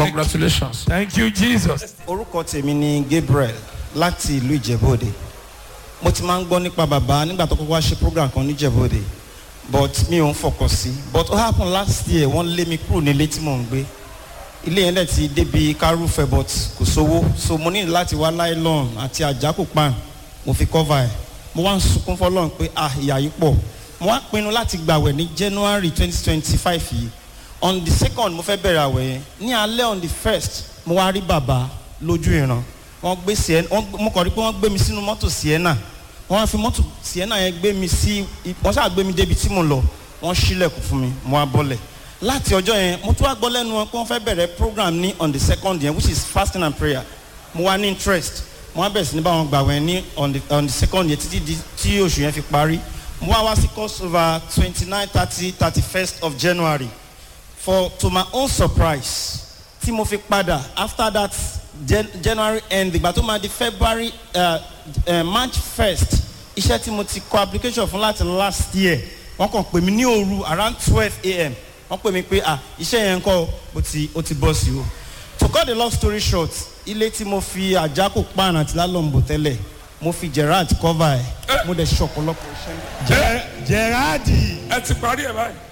Congratulations. Thank you, Jesus. orúkọ tèmi ni gabriel láti ìlú ìjẹ́bòde mo ti máa ń gbọ́ nípa bàbá nígbà tó kọ́kọ́ wá ṣe program kan ní ìjẹ́bòde but mi ò ń fọkàn sí but ó happen last year wọ́n lé mi kúrò nílé tí mò ń gbé ilé yẹn dẹ̀ ti débi kárúfẹ́ but kò sówó so mo ní láti wá nylon àti àjákò pan mo fi cover ẹ̀ mo wá ń sunkún fọlọ́run pé ah ìyá yìí pọ̀ mo wá pinnu láti gbàwẹ̀ ní january twenty twenty five yìí on the second mo fẹ́ bẹ̀rẹ̀ àwẹ̀ yẹn ní alẹ́ on the first mo wá rí bàbá lójú ìran wọ́n gbé sienna wọ́n mo kàn rí pé wọ́n gbé mi sínú mọ́tò sienna wọ́n wá fi mọ́tò sienna yẹn gbé mi sí wọ́n ṣáà gbé mi débi tí mo lọ wọ́n ṣílẹ̀kùn fún mi mo wá bọ́lẹ̀ láti ọjọ́ yẹn mo tún wá gbọ́ lẹ́nu wọn pé wọ́n fẹ́ bẹ̀rẹ̀ program ní on the second yẹn which is fasting and prayer mo wá ní interest mo wá bẹ̀rẹ̀ sí ní báwọn gbàwẹ̀ ní on the on the second yẹn títí di tí oṣù yẹn fi parí mo wá wá sí crossover twenty nine thirty thirty first of january for to my own surprise tí mo fi padà after that Jan january end ìgbà tó máa di february uh, uh, march first iṣẹ́ tí mo ti kọ application fún láti last year wọ́n kàn pè mí ní òru around twelve a.m. wọ́n pè mí pé ah iṣẹ́ yẹn kọ́ ó ti ó ti bọ́ sí o to cut the long story short ilé tí mo fi àjákò pan àti lálọ́mbò tẹ́lẹ̀ mo fi gerard cover ẹ̀ mo dẹ̀ ṣe ọ̀pọ̀lọpọ̀ iṣẹ́. Ger- Gerardi. Ẹ ti parí ẹ̀ báyìí.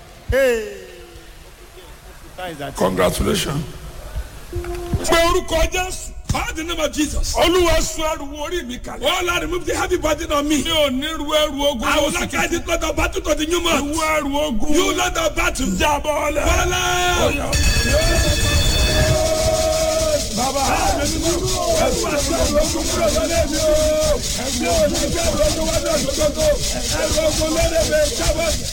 Besides that, Congratulations. Pé orúkọ Jésù. Call the name of Jesus. Olúwa sọ ẹrù wo orí mi kalẹ̀. All I remove the heavy burden on me. Mi ò ní ru ẹrù ogun. I will not carry the blood of battle to the new month. Ìwọ ẹrù ogun. You not the battle. Jábọ̀ ọlẹ̀. Bọ́lá. Bàbá. Ẹ̀rù àti ẹrù ogun kúrò lọ́lẹ́ mi o. Ẹ̀rù ogun kúrò lọ́lẹ́ mi o. Ẹ̀rù ogun lọ́lẹ́ mi. Jábọ̀.